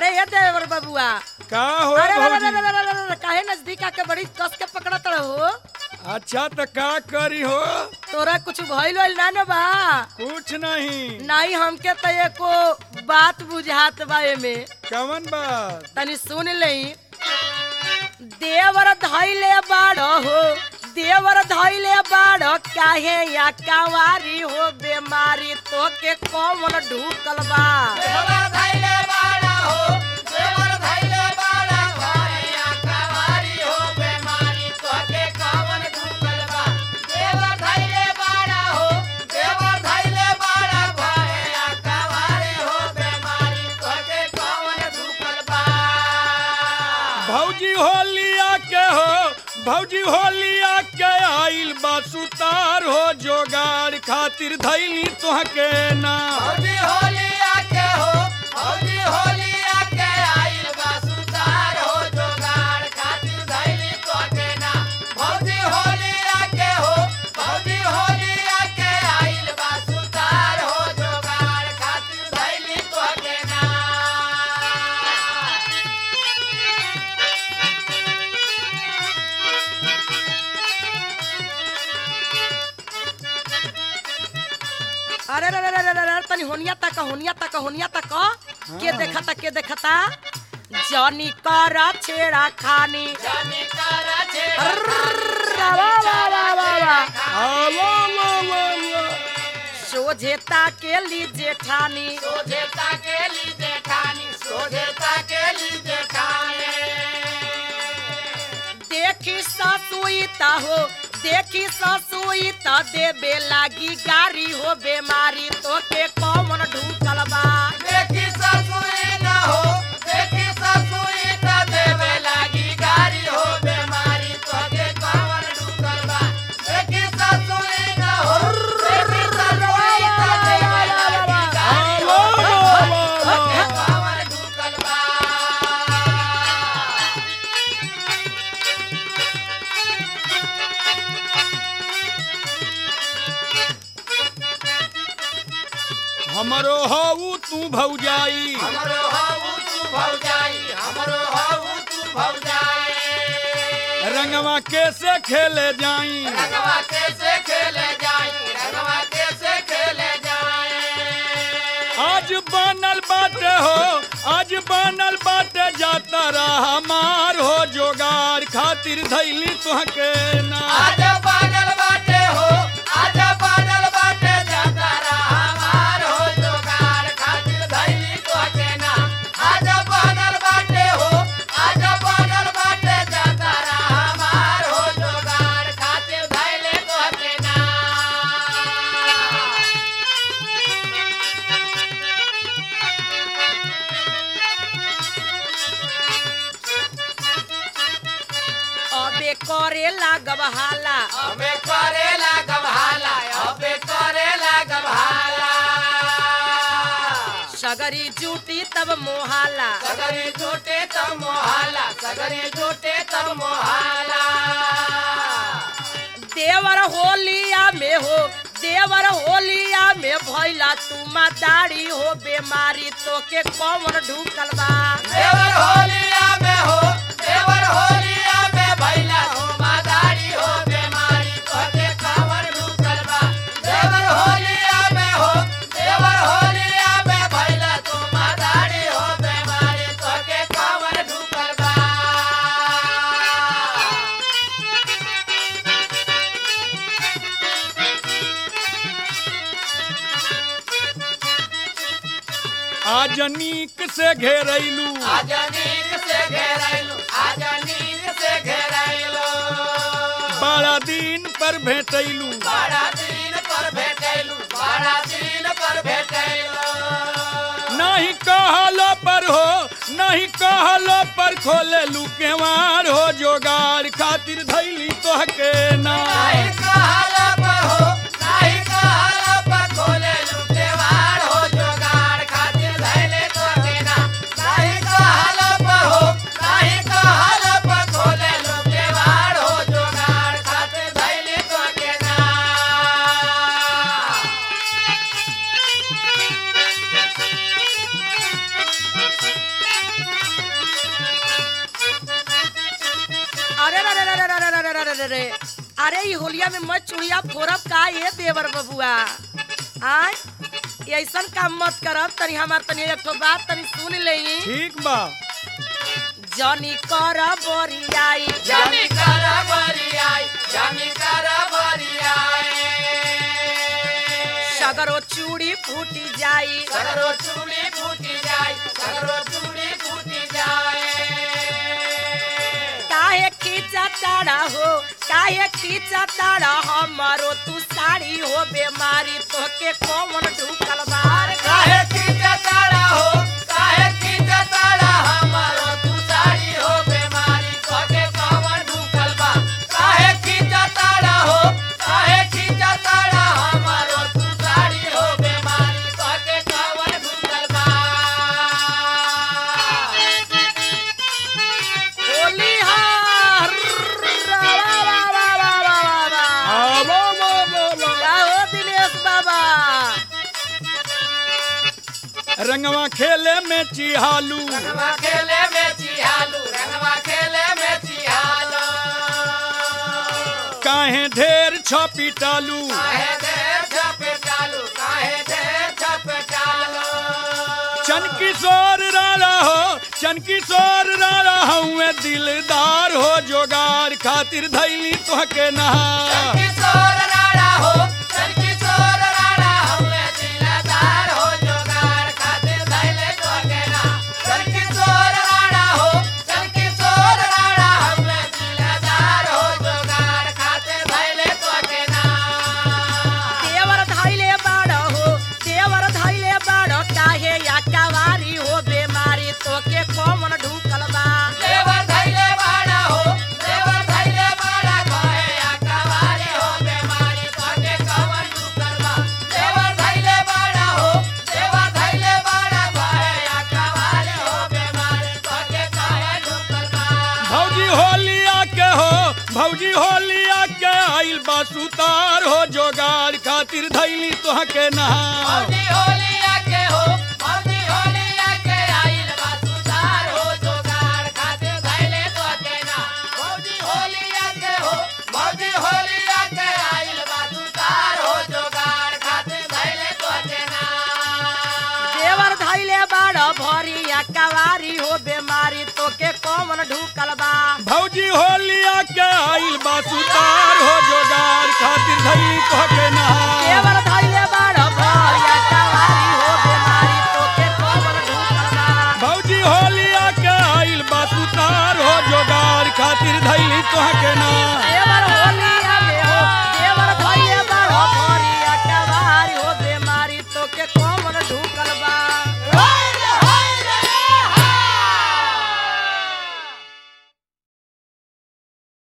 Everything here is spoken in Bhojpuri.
अरे ये देवर बबुआ का हो अरे अरे, अरे, भौजी अरे, अरे, अरे, अरे, काहे नजदीक आके बड़ी कस के पकड़त हो अच्छा तो का करी हो तोरा कुछ भइल वइल ना न बा कुछ नहीं नहीं हमके तो एको बात बुझात बा एमे कवन बात तनी सुन लई देवर धैले बाड़ हो देवर धैले बाड़ काहे या कावारी हो बेमारी तो के कौन ढूकल बा भौजी होलिया के हो भौजी होलिया के आइल बा सुतार हो जोगाड़ खातिर धैली तुहके ना अरे रे रे रे रे रे रे, तनी होनिया तक होनिया तक होनिया तक के देखता के देखता जनी कर छेड़ा खानी अर्र, वा, वा, वा, वा, वा। आ, वा, वा, वा, वा। सोझेता के ली जेठानी देखी ससुईता हो देखी ससुईता देबे लागी गारी हो बेमारी तो के कौन ढूकल बा आ, वा, वा, वा, वा। हमरो हऊ तू भौजाई हमरो हाउ तू भौजाई हमरो हाउ तू भौजाई रंगवा कैसे खेले जाई रंगवा कैसे खेले जाई रंगवा कैसे खेले जाए आज बनल बाटे हो आज बनल बाटे जाता रहा मार हो जोगाड़ खातिर धैली तुहके ना आज पागल बाटे हो आज पागल बाटे जाता रहा मार हो जोगार खातिर धैली तो के ना आज पागल बाटे हो आज पागल बाटे जाता रहा मार हो जोगार खातिर धैले तो के ना अबे करे लागब हाला अबे करेला गभाला अबे करेला गभाला सगरी जूटी तब मोहाला सगरी टूटे तब मोहाला सगरी टूटे तब मोहाला देवर होलिया में हो देवर होलिया में भैला तुमा दाढ़ी हो बेमारी तो के कौन ढूकल बा देवर होलिया में हो देवर होलिया में भैला धुमादारी हो बीमारी तोके कावर ढुकल बा देवर होलिया में हो देवर होलिया में भैला धुमादारी हो बीमारी तोके कावर ढुकल बा आज नीक से घेरैलू आज नींद से घेरैलू आज नींद से घेरैलू बड़ा दिन पर भेटैलू बड़ा दिन पर भेटैलू बड़ा दिन पर भेटैलू नहीं कहलो पर हो नहीं कहलो पर खोले लू केवार हो जोगाड़ खातिर धैली तोहके ना नहीं कहला पर हो नहीं कहला पर खोले लुटेवार हो जोगाड़ खातिर धैले तो केना नहीं कहला पर हो नहीं कहला पर खोले लुटेवार हो जोगाड़ खातिर धैले तो केना अरे रे अरे ई होलिया में मत चुड़िया फोरब का ये देवर बबुआ आय ऐसन काम मत करब तनी हमार तनी एक ठो बात तनी सुन लेई ठीक बा जनी कर बोरियाई जानी करा बरियाई जानी करा बरियाई सगरो चूड़ी फूटी जाई सगरो चूड़ी फूटी जाए सगरो चूड़ी फूटी जाए काहे खींचा ताड़ा हो काहे खींचा ताड़ा हमारो तू साड़ी हो बेमारी तोके कौन ढुकल बार काहे की जताड़ा हो काहे की जताड़ा हमारो तू साड़ी हो बीमारी तोके कवर ढुकल बा काहे की जताड़ा हो काहे की जताड़ा हमारो तू साड़ी हो बीमारी तोके कवर ढुकल बा होली हार रा रा रा रा रा रा रा रा। आ, बा, बा, बा, बा। का हो दिनेश बाबा रंगवा खेले में चिहालू रंगवा खेले में चिहालू रंगवा खेले में चिहालू काहे ढेर छपी टालू काहे देर छपे चालू काहे देर छपे चालू चन किशोर राला हो चन किशोर राला हूँ दिलदार हो जोगार खातिर धैली तोहके नहा किशोर राणा हो चल किशोर राणा हमें दिलदार हो जोगार खातिर धैले तोके ना चल किशोर राणा हो चल किशोर राणा हमें दिलदार हो जोगार खातिर धैले तोके ना देवर धैले बाड़ हो देवर धैले बाड़ काहे या कवारी हो बेमारी तोके कौन ढुकल बा देवर धैले बाड़ा हो देवर धैले बाड़ा कहे अकवारी हो बीमारी तोके कवन ढुकल बा देवर धैले बाड़ा हो देवर धैले बाड़ा कहे अकवारी हो बीमारी तोके कहे ढुकल बा भौजी होलिया के हो भौजी होलिया के आइल बा सुतार हो जोगार खातिर धैली तोहके नहा मौजी होलिया के हो मौजी होलिया के आइल बा सुधार हो जोगार खातिर धैले तोके ना मौजी होलिया के हो मौजी होलिया के आइल बा सुधार हो जोगार खातिर धैले तोके ना देवर धैले बाड़ भरी या कवारी हो बेमारी तोके कौन ढुकल बा भौजी होलिया के आइल बा सुतार हो जोगार खातिर धैली तोहके नहा देवर धैले बाड़ भरी या कवारी हो बेमारी तोके कौन ढुकल बा भौजी होलिया के आइल बा सुतार हो जोगार खातिर धैली तोहके नहा